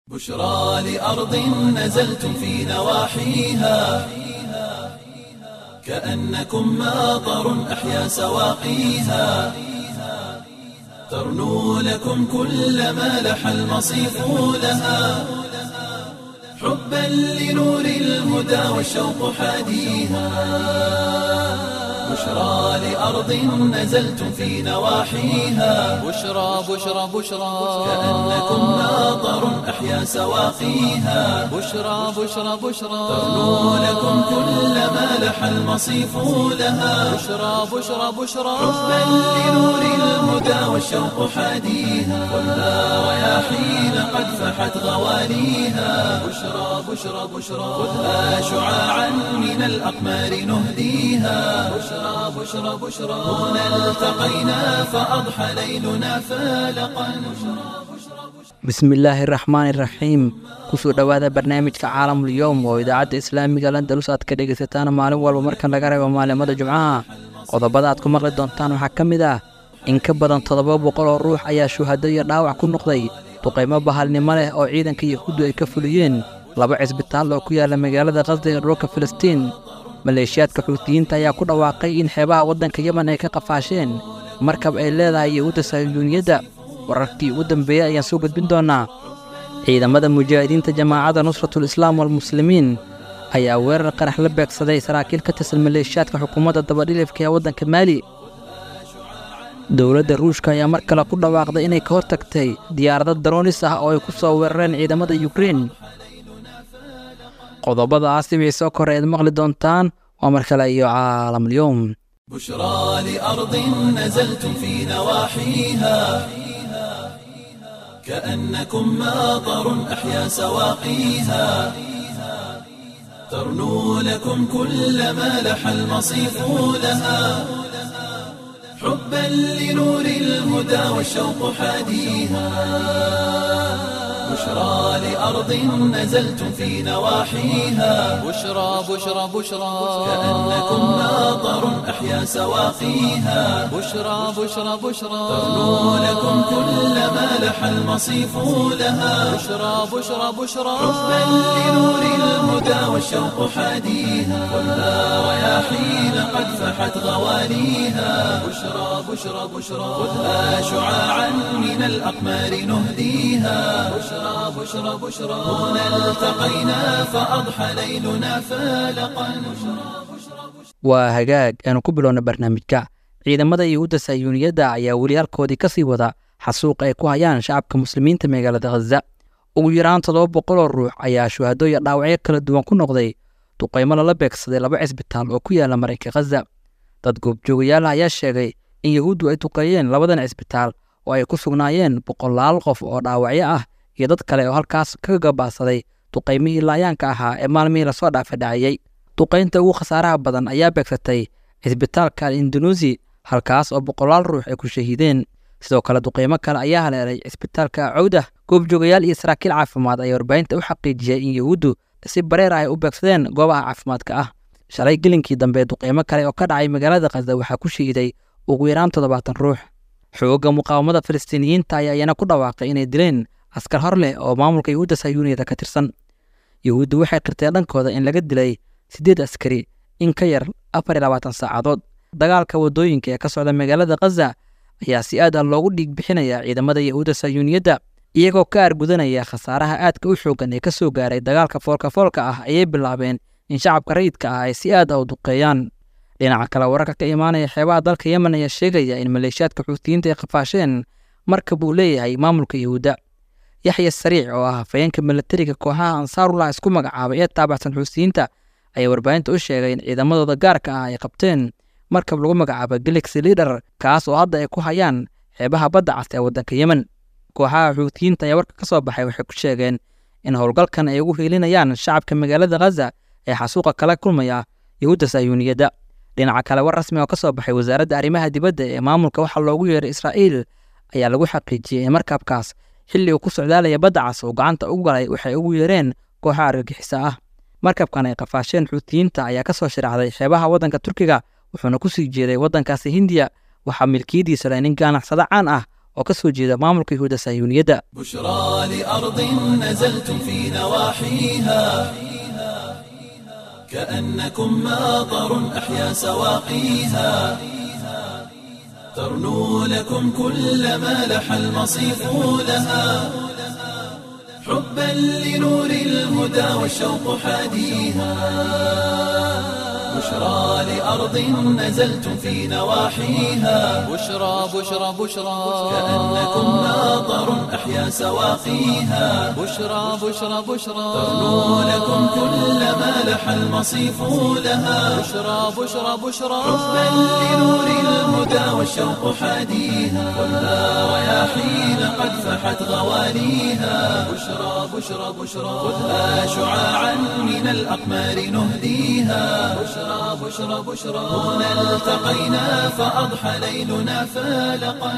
بشرى لأرض نزلتم في نواحيها كأنكم ماطر أحيا سواقيها ترنو لكم كل ما لح المصيف لها حبا لنور الهدى والشوق حاديها بشرى لأرض نزلتم في نواحيها بشرى بشرى بشرى كأنكم ماطر أحيا سواقيها بشرى بشرى بشرى ترنو لكم كل ما لح المصيف لها بشرى بشرى بشرى حبا لنور الهدى والشوق حاديها والنار رياحين قد فحت غواليها بشرى بشرى بشرى خذها شعاعا من الأقمار نهديها بشرى بشرى بشرى هنا التقينا فأضحى ليلنا فالقا bismillaahi raxmaani raxiim kusoo dhowaada barnaamijka caalamul yowm oo idaacadda islaamiga landalus aad ka dhegaysataan maalin walba marka laga reebo maalimada jumcaha qodobada aad ku maqli doontaan waxaa ka mid ah in ka badan toddoba boqol oo ruux ayaa shuhado iyo dhaawac ku noqday duqaymo bahalnimo leh oo ciidanka yahuuddu ay ka fuliyeen laba cisbitaal oo ku yaala magaalada qasda ee dhulka filistiin maleeshiyaadka xuutiyiinta ayaa ku dhawaaqay in xeebaha waddanka yemen ay ka qafaasheen markab ay leedahay yahuudda sayuuniyadda wararkii ugu dambeeyey ayaan soo gudbin doonnaa ciidamada mujaahidiinta jamaacadda nusratul islaam walmuslimiin ayaa weerar qarax la beegsaday saraakiil ka tirsan maleeshiyaadka xukuumadda dabadhilifka ee waddanka maali dowladda ruushka ayaa mar kale ku dhawaaqday inay ka hortagtay diyaarado daroonis ah oo ay ku soo weerareen ciidamada yukrein qodobadaasi wixii soo korey aad maqli doontaan waa mar kale iyo caalamulyoom بشرى لأرض نزلتم في نواحيها كأنكم ماطر أحيا سواقيها ترنو لكم كل ما لح المصيف لها حبا لنور الهدى والشوق حاديها بشرى لأرض نزلتم في نواحيها بشرى بشرى بشرى كأنكم ماطر أحيا سواقيها بشرى بشرى بشرى ترنو لكم كل ما لح المصيف لها بشرى بشرى بشرى حبا لنور الهدى والشوق حاديها والنار رياحين قد فحت غواليها بشرى بشرى بشرى خذها شعاعا من الأقمار نهديها بشرى بشرى بشرى هنا التقينا فأضحى ليلنا فالقا waa hagaag aanu ku bilowna barnaamijka ciidamada yahuudda sayuuniyadda ayaa weli halkoodii ka sii wada xasuuq ay ku hayaan shacabka muslimiinta magaalada khaza ugu yaraan toddoba boqol oo ruux ayaa shuhado iyo dhaawacyo kala duwan ku noqday duqaymo lala beegsaday laba cisbitaal oo ku yaala marayka khaza dad goobjoogayaal ayaa sheegay in yahuuddu ay duqeeyeen labadan cisbitaal oo ay ku sugnaayeen boqolaal qof oo dhaawacyo ah iyo dad kale oo halkaas ka gabaadsaday duqaymihii laayaanka ahaa ee maalmihii lasoo dhaafa dhacayey duqaynta ugu khasaaraha badan ayaa beegsatay cisbitaalka al indunuusi halkaas oo boqolaal ruux ay ku shahiideen sidoo kale duqaymo kale ayaa haleelay cisbitaalka cawdah goobjoogayaal iyo saraakiil caafimaad ayaa warbaahinta u xaqiijiyey in yahuuddu si bareer ah ay u beegsadeen goobaha caafimaadka ah shalay gelinkii dambe duqaymo kale oo ka dhacay magaalada khasda waxaa ku shahiiday ugu yaraan toddobaatan ruux xoogga muqaawamada filistiiniyiinta ayaa iyana ku dhawaaqay inay dileen askar hor leh oo maamulka yahuudda sayuuniyada ka tirsan yahuuddu waxay qirteen dhankooda in laga dilay siddeed askari in ka yar afar iyo labaatan saacadood dagaalka waddooyinka ee ka socda magaalada khaza ayaa si aad ah loogu dhiig bixinaya ciidamada yahuudda sayuuniyadda iyagoo ka argudanaya khasaaraha aadka u xooggan ee ka soo gaaray dagaalka foolka foolka ah ayay bilaabeen in shacabka rayidka ah ay si aad ah u duqeeyaan dhinaca kale wararka ka imaanaya xeebaha dalka yemen ayaa sheegaya in maleeshiyaadka xuutiyiinta ay qafaasheen markab uu leeyahay maamulka yahuudda yaxya sariic oo ah hafayeenka milatariga kooxaha ansaarullah isku magacaabay ee taabacsan xuutiyiinta ayaa warbaahinta u sheegay in ciidamadooda gaarka ah ay qabteen markab lagu magacaabo galaxy liader kaas oo hadda ay ku hayaan xeebaha badda cas ee waddanka yemen kooxaha xuutiyiinta ayaa warka ka soo baxay waxay ku sheegeen in howlgalkan ay ugu hiilinayaan shacabka magaalada khaza ee xasuuqa kala kulmaya yahuudda sayuuniyadda dhinaca kale war rasmi oo ka soo baxay wasaaradda arrimaha dibadda ee maamulka waxaa loogu yeeray israa'iil ayaa lagu xaqiijiyey in markabkaas xilli uu ku socdaalaya badda cas uu gacanta ugu galay waxay ugu yeereen kooxaha argagixisa ah markabkan ay qafaasheen xuutiyiinta ayaa ka soo shiracday xeebaha waddanka turkiga wuxuuna ku sii jeeday waddankaasi hindiya waxaa milkiyadiisa leh nin ganacsado caan ah oo ka soo jeeda maamulka yuhuudda sahyuuniyadda بشرى لأرض نزلتم في نواحيها كأنكم ماطر أحيا سواقيها ترنو لكم كل ما لح المصيف لها حبا لنور الهدى والشوق حاديها بشرى لأرض نزلتم في نواحيها بشرى بشرى بشرى كأنكم ماطر أحيا سواقيها بشرى بشرى بشرى ترنو لكم كل ما لح المصيف لها بشرى بشرى بشرى حبا لنور الهدى والشوق حاديها خذها رياحين قد فحت غواليها بشرى بشرى بشرى خذها شعاعا من الأقمار نهديها بشرى بشرى بشرى هنا التقينا فأضحى ليلنا فالقا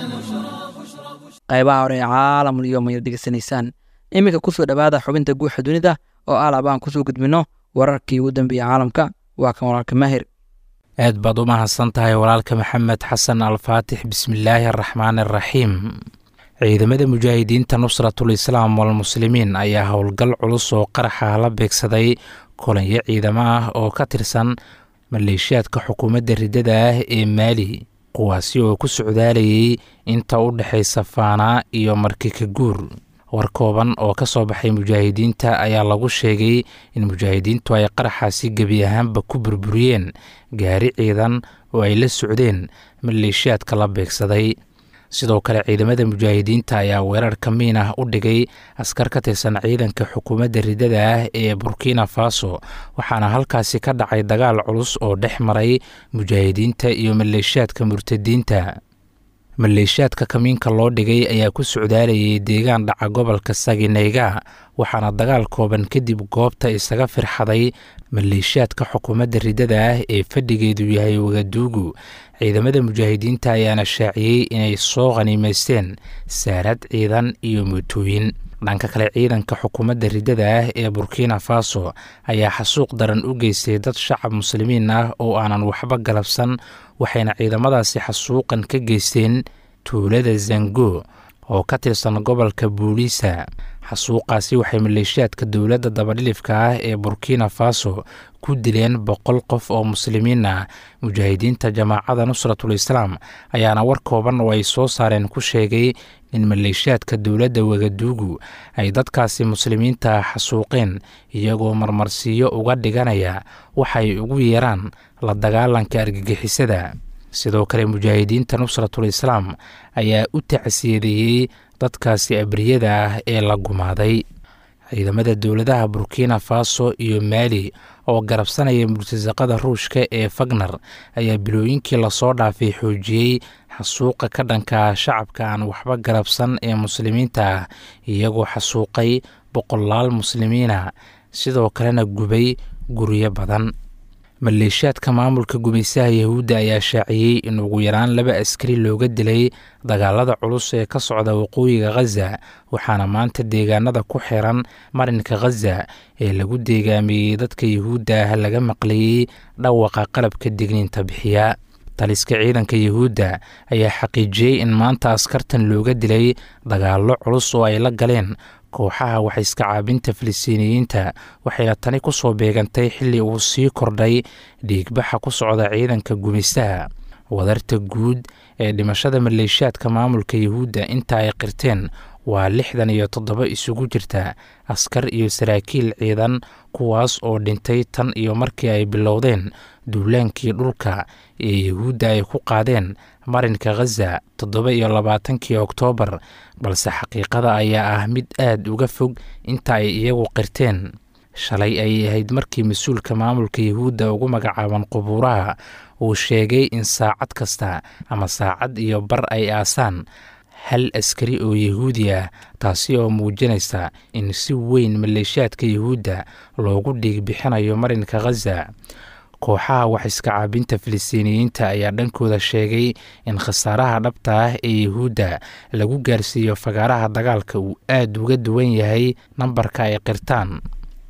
qaybaha hore ee caalamul iyo mayar degeysanaysaan iminka kusoo dhowaada xubinta guuxa dunida oo alaab aan kusoo gudbino wararkii ugu dambeeyey caalamka waa kan walaalka maahir aad baad u mahadsan tahay walaalka maxamed xasan alfaatix bismillaahi araxmaan araxiim ciidamada mujaahidiinta nusratul islaam walmuslimiin ayaa howlgal culus oo qaraxa la beegsaday kulanyo ciidamo ah oo ka tirsan maleeshiyaadka xukuumadda riddada ah ee maali kuwaasi oo ku socdaalayay inta u dhexaysa faanaa iyo markika guur war kooban oo ka soo baxay mujaahidiinta ayaa lagu sheegay in mujaahidiintu ay qaraxaasi gebi ahaanba ku burburiyeen gaari ciidan oo ay la socdeen maleeshiyaadka la beegsaday sidoo kale ciidamada mujaahidiinta ayaa weerar ka miin ah u dhigay askar ka tirsan ciidanka xukuumadda riddada ah ee burkina faso waxaana halkaasi ka dhacay dagaal culus oo dhex maray mujaahidiinta iyo maleeshiyaadka murtadiinta maleeshiyaadka kamiinka loo dhigay ayaa ku socdaalayay deegaan dhaca gobolka sagineyga waxaana dagaal kooban kadib goobta isaga firxaday maleeshiyaadka xukuumadda riddada ah ee fadhigeedu yahay wagaduugu ciidamada mujaahidiinta ayaana shaaciyey inay soo khaniimaysteen saarad ciidan iyo mootooyin dhanka kale ciidanka xukuumadda riddada ah ee burkina faso ayaa xasuuq daran u geystay dad shacab muslimiin ah oo aanan waxba galabsan waxayna ciidamadaasi xasuuqan ka geysteen tuulada zango oo ka tirsan gobolka buuliisa xasuuqaasi waxay maleeshiyaadka dowladda dabadhilifka ah ee burkina faso ku dileen boqol qof oo muslimiin ah mujaahidiinta jamaacada nusratul islaam ayaana war kooban oo ay soo saareen ku sheegay in maleeshiyaadka dowladda wagaduugu ay dadkaasi muslimiinta xasuuqeen iyagoo marmarsiiyo uga dhiganaya waxay ugu yeeraan la dagaalanka argagixisada sidoo kale mujaahidiinta nusratul islaam ayaa u tacsiyadeeyey dadkaasi abriyada ah ee la gumaaday ciidamada dowladaha burkina faso iyo maali oo garabsanaya murtasaqada ruushka ee fagner ayaa bilooyinkii lasoo dhaafay xoojiyey xasuuqa ka dhanka shacabka aan waxba garabsan ee muslimiinta ah iyagoo xasuuqay boqolaal muslimiina sidoo kalena gubay guryo badan maleeshiyaadka maamulka gumaysaha yahuudda ayaa shaaciyey in ugu yaraan laba askari looga dilay dagaalada culus ee ka socda waqooyiga khaza waxaana maanta deegaanada ku xiran marinka khaza ee lagu deegaamiyey dadka yahuudda ah laga maqlayey dhawaqa qalabka digniinta bixiya taliska ciidanka yahuudda ayaa xaqiijiyey in maanta askartan looga dilay dagaallo culus oo ay la galeen kooxaha waxaiska caabinta filistiiniyiinta waxayna tani ku soo beegantay xilli uu sii kordhay dhiigbaxa ku socda ciidanka gumaystaha wadarta guud ee dhimashada maleeshiyaadka maamulka yahuudda inta ay qirteen waa lixdan iyo toddoba isugu jirta askar iyo saraakiil ciidan kuwaas oo dhintay tan iyo markii ay bilowdeen duulaankii dhulka ee yahuudda ay ku qaadeen marinka khaza toddoba iyo labaatankii oktoobar balse xaqiiqada ayaa ah mid aad uga fog inta ay iyagu qirteen shalay ayay ahayd markii mas-uulka maamulka yahuudda ugu magacaaban qubuuraha uu sheegay in saacad kasta ama saacad iyo bar ay aasaan hal askari oo yahuudi ah taasi oo muujinaysa in si weyn maleeshiyaadka yahuudda loogu dhiig bixinayo marinka khaza kooxaha wax iska caabinta filistiiniyiinta ayaa dhankooda sheegay in khasaaraha dhabta ah ee yahuudda lagu gaarsiiyo fagaaraha dagaalka uu aad uga duwan yahay nambarka ay qirtaan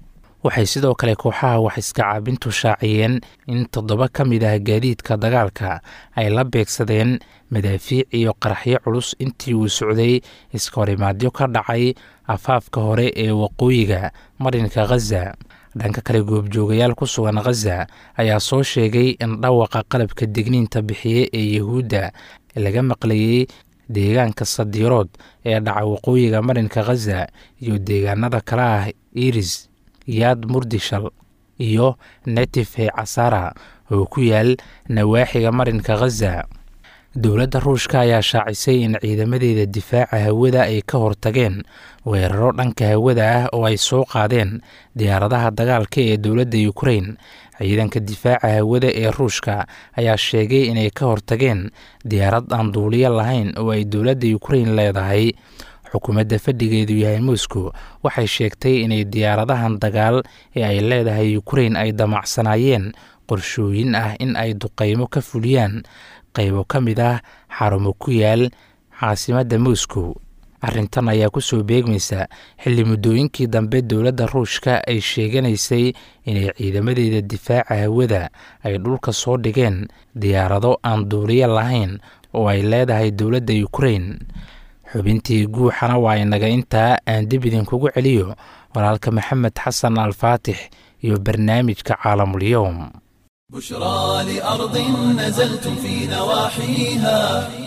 waxay sidoo kale kooxaha wax iska caabintu shaaciyeen in toddoba ka mid ah gaadiidka dagaalka ay la beegsadeen madaafiic iyo qaraxyo culus intii uu socday iskahorimaadyo ka dhacay afaafka hore ee waqooyiga marinka khaza dhanka kale goobjoogayaal ku sugan khaza ayaa soo sheegay in dhawaqa qalabka digniinta bixiye ee yahuudda laga maqlayey deegaanka sadiirood ee dhaca waqooyiga marinka khaza iyo deegaanada kale ah iris yaad murdishal iyo netifhe casara oo ku yaal nawaaxiga marinka khaza dowladda ruushka ayaa shaacisay in ciidamadeeda difaaca hawada ay ka hortageen weeraro dhanka hawada ah oo ay soo qaadeen diyaaradaha dagaalka ee dowladda ukrain ciidanka difaaca hawada ee ruushka ayaa sheegay inay ka hortageen diyaarad aan duuliyo lahayn oo ay dowladda ukrain leedahay xukuumadda fadhigeedu yahay moscow waxay sheegtay inay diyaaradahan dagaal ee ay leedahay ukrain ay damacsanaayeen qorshooyin ah in ay duqaymo ka fuliyaan qaybo ka mid ah xarumo ku yaal caasimadda moscow arrintan ayaa ku soo beegmaysa xilli muddooyinkii dambe dowladda ruushka ay sheeganaysay inay ciidamadeeda difaaca hawada ay dhulka soo dhigeen diyaarado aan duuliyo lahayn oo ay leedahay dowladda ukrain xubintii guuxana waa inaga intaa aan dib idinkugu celiyo walaalka maxamed xasan alfaatix iyo barnaamijka caalamulyoom بشرى لأرض نزلتم في نواحيها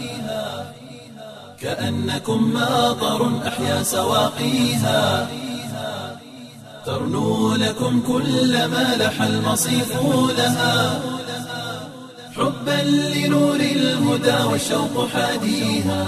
كأنكم ماطر أحيا سواقيها ترنو لكم كل ما لح المصيف لها حبا لنور الهدى والشوق حاديها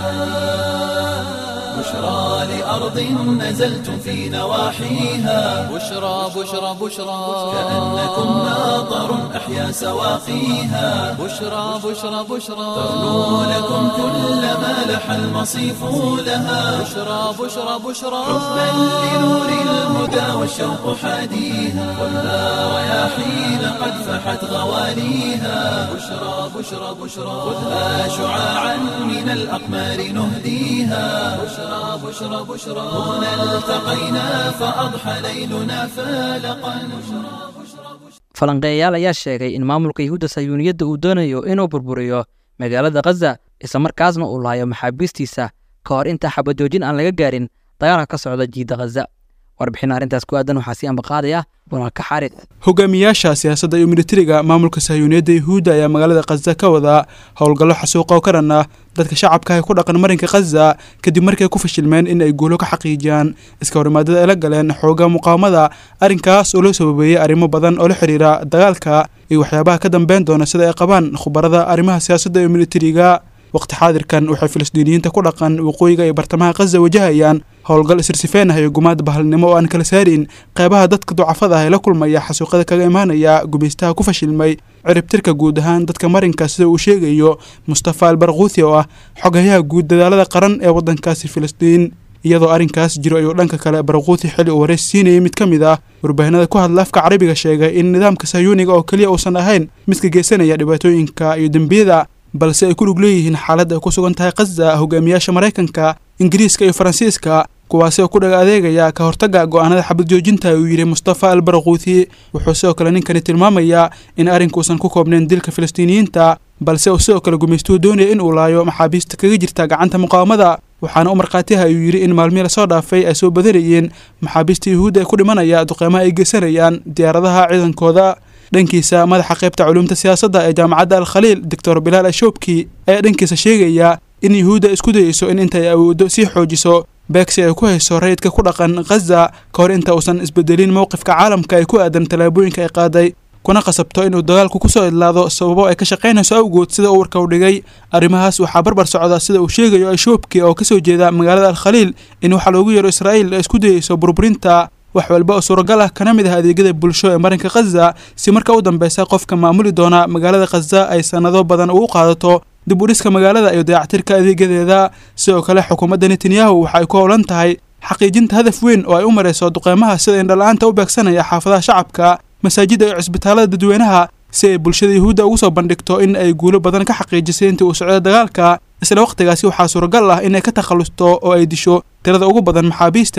بشرى لأرض نزلتم في نواحيها بشرى بشرى بشرى كأنكم ماطر أحيا سواقيها بشرى بشرى بشرى ترنو لكم كل ما لح المصيف لها بشرى بشرى بشرى حبا لنور الهدى والشوق حاديها ولا رياحين قد فحت غواليها بشرى بشرى بشرى خذها شعاعا من الأقمار نهديها بشرى بشرى بشرى هنا التقينا فأضحى ليلنا فالقا falanqeeyayaal ayaa sheegay in maamulka yuhuudda sayuuniyadda uu doonayo inuu burburiyo magaalada khaza islamarkaasna uu laayo maxaabiistiisa ka hor inta xabadoojin aan laga gaarin dagaalka ka socda jiidda khaza warbixin arrintaas ku aadan waxaa sii ambaqaadaya walaalka xarid hogaamiyaasha siyaasadda iyo militariga maamulka sahyuuniyadda yuhuudda ayaa magaalada khaza ka wadaa howlgallo xasuuqa oo ka dhan ah dadka shacabka ee ku dhaqan marinka khaza kadib markay ku fashilmeen in ay guulo ka xaqiijiyaan iska horimaadada ay la galeen xooga muqaawamada arrinkaas oo loo sababeeyey arrimo badan oo la xidhiira dagaalka iyo waxyaabaha ka dambeyn doona sida ay qabaan khubarada arrimaha siyaasadda iyo militariga waqti xaadirkan waxay filistiiniyiinta ku dhaqan waqooyiga iyo bartamaha khaza wajahayaan howlgal isirsifeen ah iyo gumaad bahalnimo oo aan kala saarin qeybaha dadka ducafada ah ee la kulmaya xasuuqada kaga imaanaya gumaystaha ku fashilmay ciribtirka guud ahaan dadka marinka sida uu sheegayo mustafa albarkuuthi oo ah xogayaha guud dadaalada qaran ee waddankaasi filistiin iyadoo arrinkaas jiro ayuu dhanka kale barkuuthi xilli uu wareys siinayay mid ka mid ah warbaahinada ku hadla afka carabiga sheegay in nidaamka sayuuniga oo keliya uusan ahayn midka geysanaya dhibaatooyinka iyo dembiyada balse ay ku lug leeyihiin xaaladda ay ku sugan tahay khaza hogaamiyaasha maraykanka ingiriiska iyo faransiiska kuwaasi oo ku dhaga adeegaya ka hortagga go'aanada xabad joojinta uu yidhi mustafa al barkuuthi wuxuu sidoo kale ninkani tilmaamayaa in arrinkuusan ku koobnayn dilka filistiiniyiinta balse uu sidoo kale gumaystuhu doonaya in uu laayo maxaabiista kaga jirta gacanta muqaawamada waxaana u markhaatiha ayuu yidhi in maalmihii lasoo dhaafay ay soo badanayeen maxaabiista yuhuudda ee ku dhimanaya duqeymaha ay geysanayaan diyaaradaha ciidankooda dhankiisa madaxa qaybta culuumta siyaasadda ee jaamacadda al khaliil doctor bilaal ashoobki ayaa dhankiisa sheegaya in yuhuudda isku dayeyso in intay awooddo sii xoojiso beegsi ay ku hayso rayidka ku dhaqan khaza ka hor inta uusan isbedelin mowqifka caalamka ay ku aadan tallaabooyinka ay qaaday kuna qasabto inuu dagaalku kusoo idlaado sababo ay ka shaqaynayso awgood sida uu warka u dhigay arrimahaas waxaa barbar socda sida uu sheegayo ashoobki oo kasoo jeeda magaalada al khaliil in waxaa loogu yeero israa'iil ay isku dayeyso burburinta wax walba oo suuragal ah kana mid ah adeegyada bulsho ee marinka khaza si marka u dambeysa qofka maamuli doona magaalada khaza ay sannado badan ugu qaadato dib u dhiska magaalada iyo dayactirka adeegyadeeda sidoo kale xukuumadda netanyahu waxa ay ku howlan tahay xaqiijinta hadaf weyn oo ay u marayso duqeymaha sida indhala-aanta u beegsanaya xaafadaha shacabka masaajidda iyo cisbitaalada dadweynaha si ay bulshada yuhuudda ugu soo bandhigto in ay guulo badan ka xaqiijisay intii uu socdo dagaalka isla wakhtigaasi waxaa suuragal ah in ay ka takhallusto oo ay disho tirada ugu badan maxaabiisteeda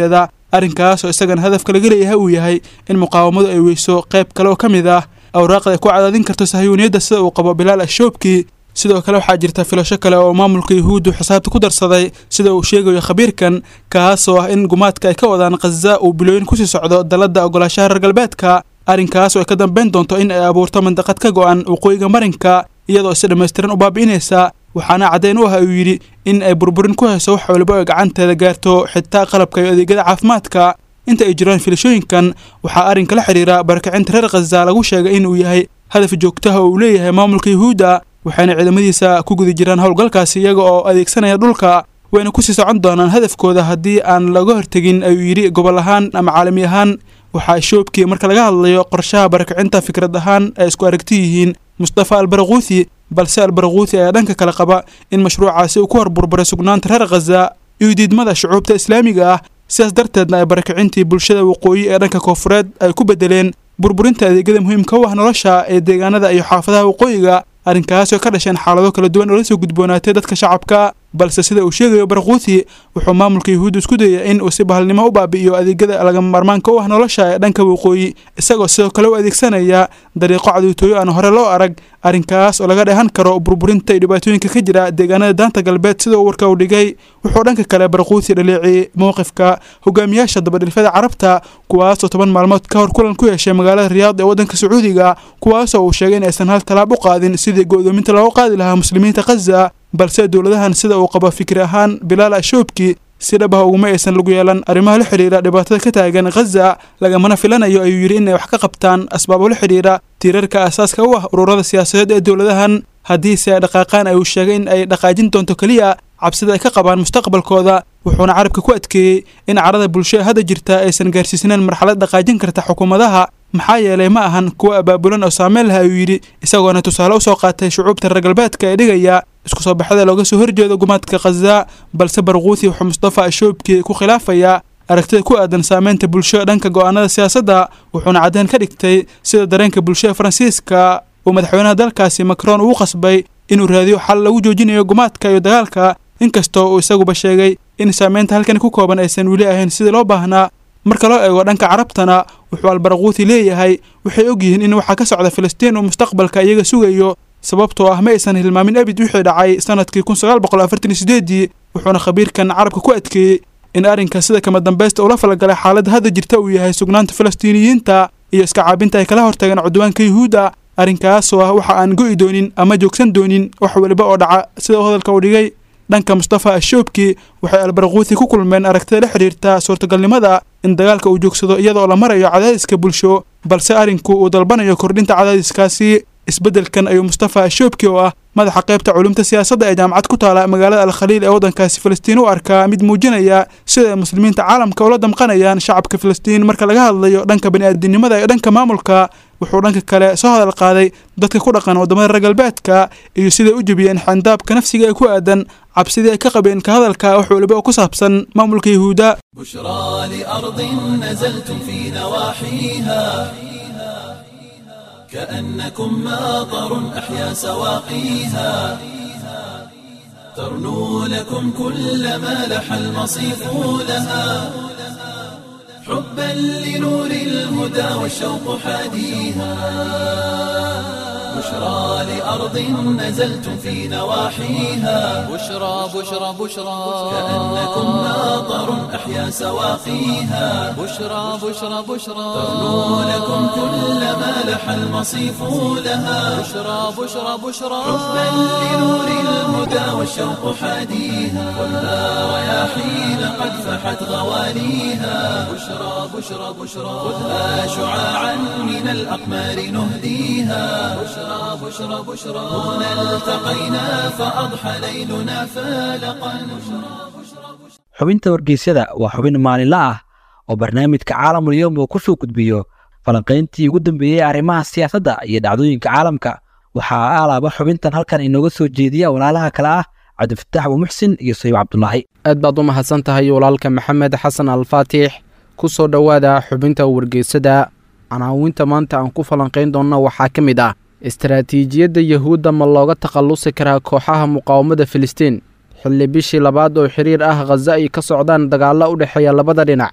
arrinkaas oo isagana hadafka laga leeyahay uu yahay in muqaawamadu ay weyso qayb kale oo ka mid ah awraaqda ay ku cadaadin karto sahayuuniyadda sida uu qabo bilaal ashoobki sidoo kale waxaa jirta filasho kale oo maamulka yuhuuddu xisaabta ku darsaday sida uu sheegayo khabiirkan kaas oo ah in gumaadka ay ka wadaan khaza uu bilooyin kusii socdo dalladda ogolaashaha reer galbeedka arrinkaas oo ay ka dambayn doonto in ay abuurto mandaqad ka go-an waqooyiga marinka iyadoo si dhammaystiran u baabi'inaysa waxaana caddayn u ah uu yidhi in ay burburin ku hayso wax waliba ay gacanteeda gaarto xitaa qalabka iyo adeegyada caafimaadka inta ay jiraan filashooyinkan waxaa arrinka la xidhiira barakacinta reer khaza lagu sheegay inuu yahay hadaf joogtaha oo uu leeyahay maamulka yuhuudda waxayna ciidamadiisa ku guda jiraan howlgalkaasi iyaga oo adeegsanaya dhulka wayna kusii socon doonaan hadafkooda haddii aan laga hortegin ayuu yidhi gobol ahaan ama caalami ahaan waxaa shoobkii marka laga hadlayo qorshaha barakacinta fikrad ahaan ay isku aragti yihiin mustafa albarakuuthi balse albarakuuthi ayaa dhanka kale qaba in mashruucaasi uu ku horburburay sugnaanta reer khaza iyo diidmada shucuubta islaamiga ah sidaas darteedna ay barakacintii bulshada waqooyi ee dhanka koofureed ay ku bedeleen burburinta adeegyada muhiimka u ah nolosha ee deegaanada iyo xaafadaha waqooyiga arrinkaas oo ka dhasheen xaalado kala duwan oo la soo gudboonaatay dadka shacabka balse sida uu sheegayo barkuuthi wuxuu maamulka yuhuudda isku dayay in uu si bahalnimo u baabi'iyo adeegyada lagama maarmaanka u ah nolosha ee dhanka waqooyi isagoo sidoo kale u adeegsanaya dariiqo cadowtooyo aan hore loo arag arrinkaas oo laga dheehan karo burburinta iyo dhibaatooyinka ka jira deegaanada daanta galbeed sida uu warka u dhigay wuxuu dhanka kale barkuuthi dhaleeciyey mowqifka hogaamiyaasha dabadhilfada carabta kuwaasoo toban maalmood ka hor kulan ku yeeshay magaalada riyaad ee waddanka sacuudiga kuwaasoo uu sheegay in aysan hal talaab u qaadin sidii go'doominta looga qaadi lahaa muslimiinta khaza balse dowladahan sida uu qabo fikri ahaan bilaal ashoobki si dhabaha uguma aysan lagu yeelan arrimaha la xidhiira dhibaatada ka taagan khaza lagamana filanayo ayuu yidhi inay wax ka qabtaan asbaabo la xidhiira tiirarka asaaska u ah ururada siyaasadeed ee dowladahan haddiise ay dhaqaaqaan ayuu sheegay in ay dhaqaajin doonto keliya cabsida ay ka qabaan mustaqbalkooda wuxuuna carabka ku adkeeyey in carada bulsho ee hadda jirta aysan gaarsiisnayn marxalad dhaqaajin karta xukuumadaha maxaa yeelay ma ahan kuwa abaabulan oo saameyn laha ayuu yidhi isagoona tusaale u soo qaatay shucuubta reer galbeedka ee dhigaya isku soo baxada looga soo horjeedo gumaadka khaza balse barkuuthi wuxuu mustafa ashoobki ku khilaafayaa aragtida ku aadan saameynta bulsho dhanka go'aanada siyaasadda wuxuuna caddeyn ka dhigtay sida dareenka bulshada faransiiska uu madaxweynaha dalkaasi macron ugu qasbay inuu raadiyo xal lagu joojinayo gumaadka iyo dagaalka inkastoo uu isaguba sheegay in saameynta halkani ku kooban aysan weli ahayn sidii loo baahnaa marka loo eego dhanka carabtana wuxuu albarakuuthi leeyahay waxay ogyihiin in waxaa ka socda filistiin uu mustaqbalka iyaga sugayo sababtoo ah ma aysan hilmaamin abid wixii dhacay sanadkii kun sagaal boqol afartan iyo sideedii wuxuuna khabiirkan carabka ku adkeeyey in arrinka sida kama dambaysta ula falgalay xaaladda hadda jirta uu yahay sugnaanta falastiiniyiinta iyo iska caabinta ay kala hortageen cudwaanka yuhuudda arrinkaasoo ah waxa aan go'i doonin ama joogsan doonin wax waliba oo dhaca sida uu hadalka u dhigay dhanka mustafa ashoobki waxay albarakuuthi ku kulmeen aragtida la xidhiirta suurtagalnimada in dagaalka uu joogsado iyadoo la marayo cadaadiska bulsho balse arrinku uu dalbanayo kordhinta cadaadiskaasi isbeddelkan ayuu mustafa ashoobki oo ah madaxa qaybta culumta siyaasadda ee jaamacad ku taala magaalada alkhaliil ee waddankaasi filistiin u arkaa mid muujinaya sida ay muslimiinta caalamka ula damqanayaan shacabka filistiin marka laga hadlayo dhanka bani'aadinimada iyo dhanka maamulka wuxuu dhanka kale soo hadal qaaday dadka ku dhaqan waddamada reer galbeedka iyo siday u jebiyeen xandaabka nafsiga ee ku aadan cabsidii ay ka qabeen ka hadalka wax waliba oo ku saabsan maamulka yuhuudda بشرى لأرض نزلتم في نواحيها كأنكم ماطر أحيا سواقيها ترنو لكم كل ما لح المصيف لها حبا لنور الهدى والشوق حاديها بشرى لأرض نزلتم في نواحيها بشرى بشرى بشرى كأنكم ماطر أحيا سواقيها بشرى بشرى بشرى ترنو لكم كل ما لح المصيف لها بشرى بشرى بشرى حبا لنور الهدى والشوق حاديها خذها رياحين قد فحت غواليها بشرى بشرى بشرى خذها شعاعا من الأقمار نهديها بشرى بشرى بشرى هنا التقينا فأضحى ليلنا فالقا xubinta wargeysyada waa xubin maalinle ah oo barnaamijka caalamul yowm uu ku soo gudbiyo falanqayntii ugu dambeeyey arrimaha siyaasadda iyo dhacdooyinka caalamka waxaa alaaba xubintan halkan inooga soo jeediya walaalaha kale ah cabdifataax abuumuxsin iyo sayib cabdulaahi aad baad u mahadsan tahay walaalka maxamed xasan alfaatix ku soo dhowaada xubinta wargeysada canaawinta maanta aan ku falanqayn doonno waxaa ka mid ah istaraatiijiyadda yahuudda ma looga takhallusi karaa kooxaha muqaawamada filistiin xilli bishii labaad oo xiriir ah khaza ay ka socdaan dagaallo u dhexeeya labada dhinac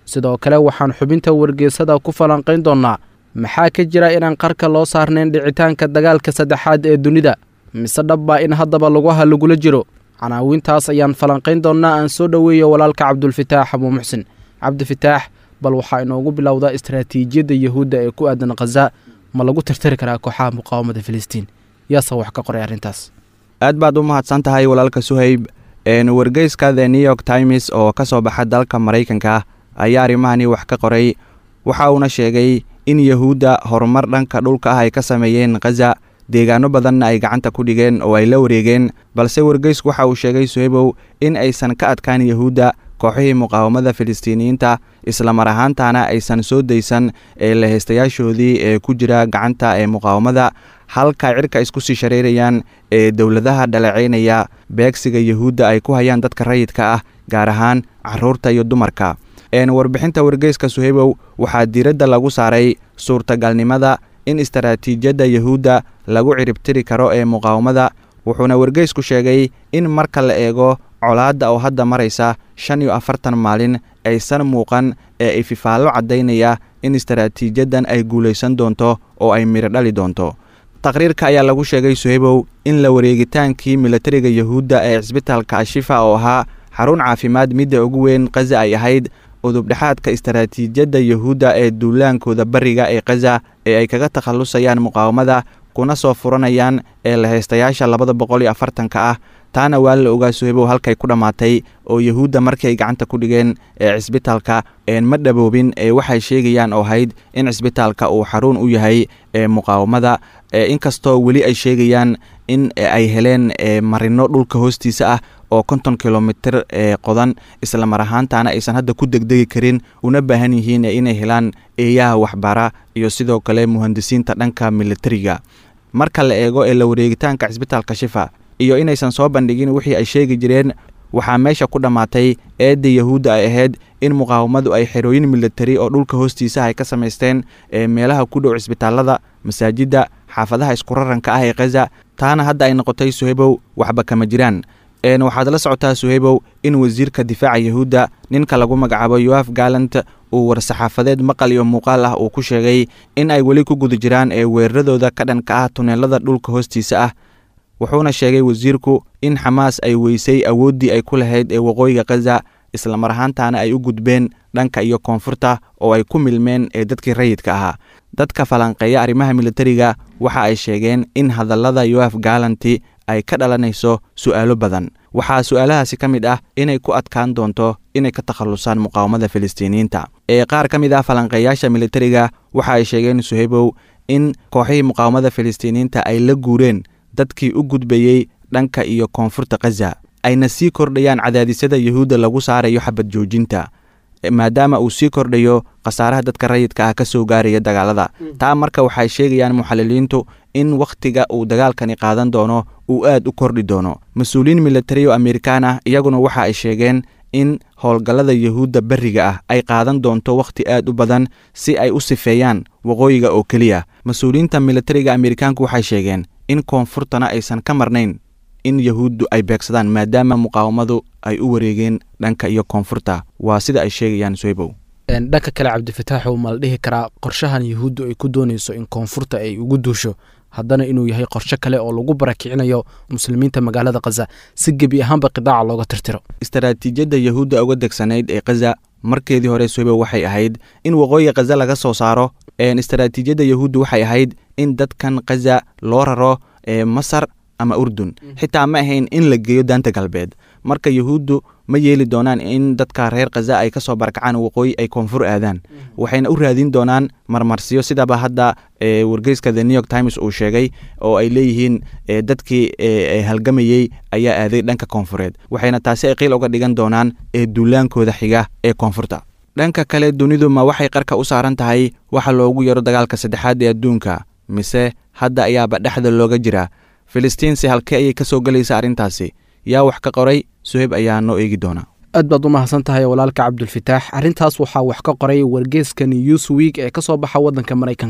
sidoo kale waxaan xubinta wargeysada ku falanqayn doonnaa maxaa ka jira inaan qarka loo saarnayn dhicitaanka dagaalka saddexaad ee dunida mise dhabbaa in haddaba lugaha lagula jiro canaawintaas ayaan falanqayn doonnaa aan soo dhoweeyo walaalka cabdulfitaax abuu muxsin cabdifitaax bal waxaa inoogu bilowdaa istaraatiijiyadda yahuudda ee ku aadan khaza ma lagu tirtiri karaa kooxaha muqaawamada filistiin yaase wax ka qoray arrintaas aad baad u mahadsan tahay walaalka suhayb wargeyska the new york times oo ka soo baxa dalka maraykanka ayaa arrimahani wax ka qoray waxa uuna sheegay in yahuudda horumar dhanka dhulka ah ay ka sameeyeen khaza deegaano badanna ay gacanta ku dhigeen oo ay la wareegeen balse wargeysku waxa uu sheegay suhaybow in aysan ka adkaan yahuudda kooxihii muqaawamada filistiiniyiinta islamar ahaantana aysan soo daysan ee laheystayaashoodii ee ku jira gacanta ee muqaawamada halka cirka isku sii shareerayaan ee dowladaha dhaleeceynaya beegsiga yahuudda ay ku hayaan dadka rayidka ah gaar ahaan caruurta iyo dumarka warbixinta wargeyska suhaybow waxaa diiradda lagu saaray suurtagalnimada in istaraatiijiyadda yahuudda lagu ciribtiri karo ee muqaawamada wuxuuna wargeysku sheegay in marka la eego colaadda oo hadda maraysa shan iyo afartan maalin aysan muuqan ee ififaallo caddaynaya in istaraatiijiyaddan ay guulaysan doonto oo ay midho dhali doonto taqriirka ayaa lagu sheegay suhaybow in la wareegitaankii milatariga yahuudda ee cisbitaalka ashifa oo ahaa xarun caafimaad midda ugu weyn khaza ay ahayd udubdhexaadka istaraatiijiyadda yahuudda ee duulaankooda bariga ee khaza ee ay kaga takhallusayaan muqaawamada kuna soo furanayaan ee laheystayaasha labada boqol iyo afartanka ah taana waa la ogaa suhaybow halkay ku dhammaatay oo yahuudda markii ay gacanta ku dhigeen ee cisbitaalka ma dhaboobin ee waxay sheegayaan oo ahayd in cisbitaalka uu xarun u yahay ee muqaawamada inkastoo weli ay sheegayaan in ay heleen marino dhulka hoostiisa ah oo konton kilomitir ee qodan isla mar ahaantana aysan hadda ku degdegi karin una baahan yihiin inay helaan eeyaha waxbara iyo sidoo kale muhandisiinta dhanka militariga marka la eego ee la wareegitaanka cisbitaalka shifa iyo inaysan soo bandhigin wixii ay sheegi jireen waxaa meesha ku dhammaatay eedda yahuudda ay ahayd in muqaawamadu ay xerooyin militari oo dhulka hoostiisa ay ka samaysteen ee meelaha ku dhow cisbitaalada masaajidda xaafadaha iskuraranka ah ee khaza taana hadda ay noqotay suhaybow waxba kama jiraan waxaad la socotaa suhaybow in wasiirka difaaca yahuudda ninka lagu magacaabo yoaf galant uu war-saxaafadeed maqal iyo muuqaal ah uu ku sheegay in ay weli ku guda jiraan ee weeraradooda ka dhanka ah tuneelada dhulka hoostiisa ah wuxuuna sheegay wasiirku in xamaas ay weysay awooddii ay ku lahayd ee waqooyiga khaza islamar ahaantana ay u gudbeen dhanka iyo koonfurta oo ay ku milmeen ee dadkii rayidka ahaa dadka falanqeeya arrimaha militariga waxa ay sheegeen in hadallada yoaf galanti ay ka dhalanayso su'aalo badan waxaa su'aalahaasi ka mid ah inay ku adkaan doonto inay ka takhallusaan muqaawamada filistiiniyiinta ee qaar ka mid ah falanqeeyaasha militariga waxa ay sheegeen suhaybow in kooxihii muqaawamada filistiiniyiinta ay la guureen dadkii u gudbayey dhanka iyo koonfurta khaza ayna sii kordhayaan cadaadisyada yahuudda lagu saarayo xabad joojinta maadaama uu sii kordhayo khasaaraha dadka rayidka ah ka soo gaaraya dagaalada taa marka waxay sheegayaan muxaliliintu in wakhtiga uu dagaalkani qaadan doono uu aad u kordhi doono mas-uuliyiin militari oo amerikaan ah iyaguna waxa ay sheegeen in howlgallada yahuudda beriga ah ay qaadan doonto wakhti aad u badan si ay u sifeeyaan waqooyiga oo keliya mas-uuliyiinta militariga amerikaanku waxay sheegeen in koonfurtana aysan ka marnayn in yahuuddu ay beegsadaan maadaama muqaawamadu ay u wareegeen dhanka iyo koonfurta waa sida ay sheegayaan soybow dhanka kale cabdifataaxow ma la dhihi karaa qorshahan yahuuddu ay ku doonayso in koonfurta ay ugu duusho haddana inuu yahay qorshe kale oo lagu barakicinayo muslimiinta magaalada khaza si gebi ahaanba qidaaca looga tirtiro istaraatiijiyadda yahuudda uga degsanayd ee khaza markeedii hore soybow waxay ahayd in waqooyi khaza laga soo saaro istaraatiijiyadda yahuudda waxay ahayd in dadkan khaza loo raro masar ama urdun xitaa ma ahayn in la geeyo daanta galbeed marka yahuuddu ma yeeli doonaan in dadka reer khaza ay ka soo barakacaan waqooyi ay koonfur aadaan waxayna u raadin doonaan marmarsiyo sidaba hadda wargeyska the new york times uu sheegay oo ay leeyihiin dadkii halgamayey ayaa aaday dhanka koonfureed waxayna taasi ay qiil uga dhigan doonaan ee duulaankooda xiga ee koonfurta dhanka kale dunidu ma waxay qarka u saaran tahay waxa loogu yaro dagaalka saddexaad ee adduunka mise hadda ayaaba dhexda looga jira filistiinse halkee ayay ka soo gelaysa arrintaasi yaa wax ka qoray suheyb ayaa noo eegi doona aad baad u mahadsan tahay walaalka cabdulfataax arrintaas waxaa wax ka qoray wargeeska news week ee ka soo baxa waddanka maraykanka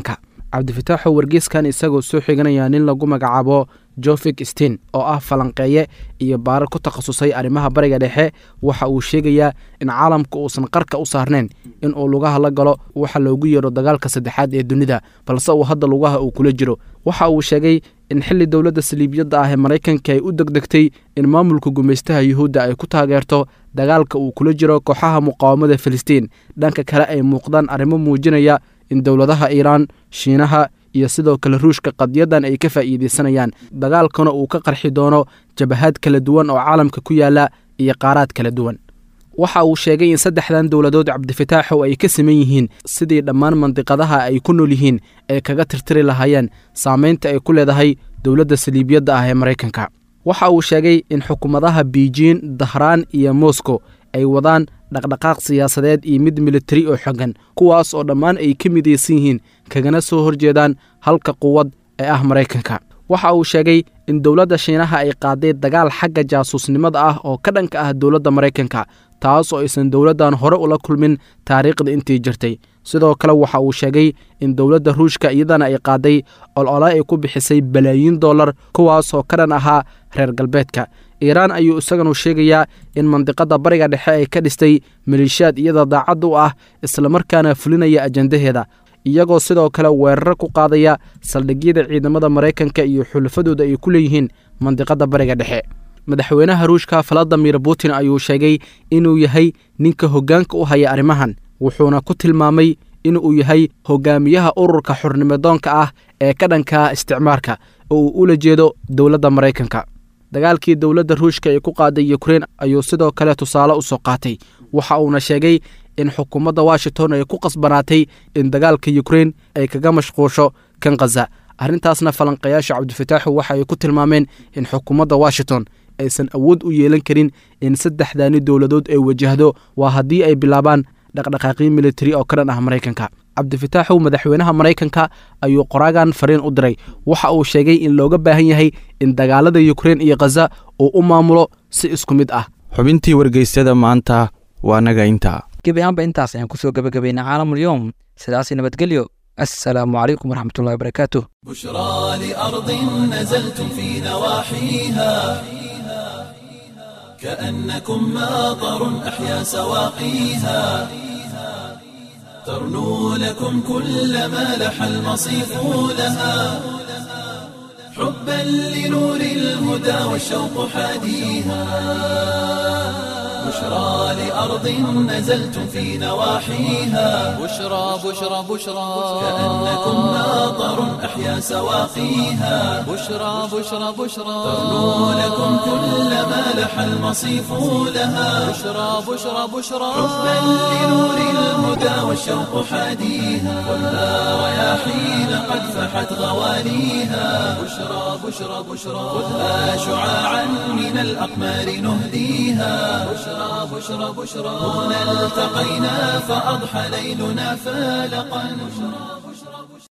cabdifitaaxoo wargeyskan isagoo soo xiganaya nin lagu magacaabo jofik stein oo ah falanqeeye iyo baarar ku takhasusay arrimaha bariga dhexe waxa uu sheegayaa in caalamka uusan qarka u saarnayn in uu lugaha la galo waxa loogu yeero dagaalka saddexaad ee dunida balse uu hadda lugaha uu kula jiro waxa uu sheegay in xilli dowladda saliibiyadda ah ee maraykanka ay u degdegtay in maamulka gumaystaha yuhuudda ay ku taageerto dagaalka uu kula jiro kooxaha muqaawamada filistiin dhanka kale ay muuqdaan arrimo muujinaya in dowladaha iiraan shiinaha iyo sidoo kale ruushka qadyadan ay ka faa'iidaysanayaan dagaalkana uu ka qarxi doono jabahaad kala duwan oo caalamka ku yaala iyo qaaraad kala duwan waxa uu sheegay in saddexdan dowladood cabdifitaaxow ay ka saman yihiin sidii dhammaan mandiqadaha ay ku nool yihiin ay kaga tirtiri lahaayeen saamaynta ay ku leedahay dowladda saliibiyadda ah ee maraykanka waxa uu sheegay in xukuumadaha biijin dahraan iyo moscow ay wadaan dhaqdhaqaaq siyaasadeed iyo mid militari oo xogan kuwaas oo dhammaan ay ka midaysan yihiin kagana soo horjeedaan halka quwad ee ah maraykanka waxa uu sheegay in dowladda shiinaha ay qaaday dagaal xagga jaasuusnimada ah oo ka dhanka ah dowladda maraykanka taas oo aysan dowladdan hore ula kulmin taariikhda intii jirtay sidoo kale waxa uu sheegay in dowladda ruushka iyadana ay qaaday olole ay ku bixisay balaayiin dollar kuwaas oo ka dhan ahaa reer galbeedka iiraan ayuu isaganu sheegayaa in mandiqadda bariga dhexe ay ka dhistay maleeshiyaad iyada daacad u ah islamarkaana fulinaya ajandaheeda iyagoo sidoo kale weeraro ku qaadaya saldhigyada ciidamada maraykanka iyo xulafadooda ay ku leeyihiin mandiqadda bariga dhexe madaxweynaha ruushka valadimir putin ayuu sheegay inuu yahay ninka hoggaanka u haya arrimahan wuxuuna ku tilmaamay inuu yahay hogaamiyaha ururka xornimadoonka ah ee ka dhankaa isticmaarka oo uu ula jeedo dowladda maraykanka dagaalkii dowladda ruushka ay ku qaaday ukrein ayuu sidoo kale tusaale u soo qaatay waxa uuna sheegay in xukuumadda washington ay ku qasbanaatay in dagaalka ukrein ay kaga mashquusho kan khaza arrintaasna falanqayaasha cabdifitaaxu waxa ay ku tilmaameen in xukuumadda washington aysan awood u yeelan karin in saddexdaani dowladood ay wajahdo waa haddii ay bilaabaan dhaqdhaqaaqyo militari oo ka dhan ah maraykanka cabdifitaaxow madaxweynaha maraykanka ayuu qoraagan fariin u diray waxa uu sheegay in looga baahan yahay in dagaalada ukrein iyo khaza uu u maamulo si isku mid ah xubintii wargeysyada maanta waa naga intaa gebi ahaanba intaas ayaan kusoo gebagabaynay caalamulyoom sidaasi nabadgelyo assalaamu calaykum waraxmatullahi wabarakaatuh بشرى لأرض نزلتم في نواحيها كأنكم ماطر أحيا سواقيها ترنو لكم كل ما لح المصيف لها حبا لنور الهدى والشوق حاديها بشرى لأرض نزلتم في نواحيها بشرى بشرى بشرى كأنكم ماطر أحيا سواقيها بشرى بشرى بشرى ترنو لكم كل ما لح المصيف لها بشرى بشرى بشرى حبا لنور الهدى والشوق حاديها والنار رياحين قد فحت غواليها بشرى بشرى بشرى خذها شعاعا من الأقمار نهديها بشرى بشرى بشرى هنا التقينا فأضحى ليلنا فالقا